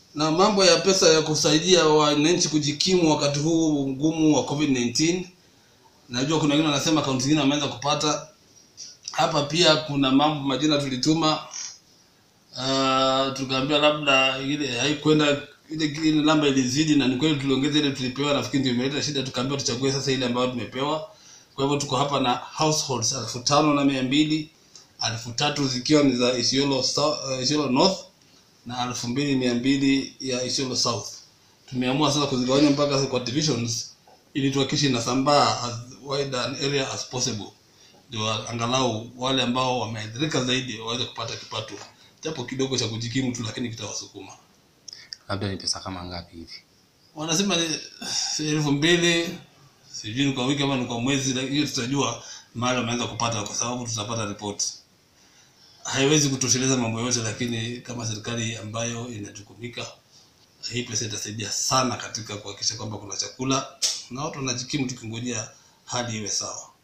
na mambo ya pesa ya kusaidia wananchi kujikimu wakati huu mgumu wa covid-19 najua kuna wengine wanasema akaunti zingine wameanza kupata hapa pia kuna mambo majina tulituma uh, tukaambiwa labda ile haikwenda ile ile namba ilizidi na ni kweli tuliongeza ile tulipewa nafikiri ndio imeleta shida tukaambiwa tuchague sasa ile ambayo tumepewa kwa hivyo tuko hapa na households elfu tano na mia mbili elfu tatu zikiwa ni za Isiolo, Sou- uh, Isiolo North na elfu mbili mia mbili ya Isiolo South. Tumeamua sasa kuzigawanya mpaka kwa divisions ili tuhakikishe inasambaa as wide an area as possible, ndio angalau wale ambao wameathirika zaidi waweze kupata kipato japo kidogo cha kujikimu tu, lakini kitawasukuma. labda ni pesa kama ngapi hivi Wanasema ni elfu mbili sijui ni kwa wiki ama ni kwa mwezi, lakini hiyo tutajua mahali wameanza kupata, kwa sababu tutapata ripoti. Haiwezi kutosheleza mambo yote, lakini kama serikali ambayo inajukumika, hii pesa itasaidia sana katika kuhakikisha kwamba kuna chakula na watu wanajikimu, tukingojea hali iwe sawa.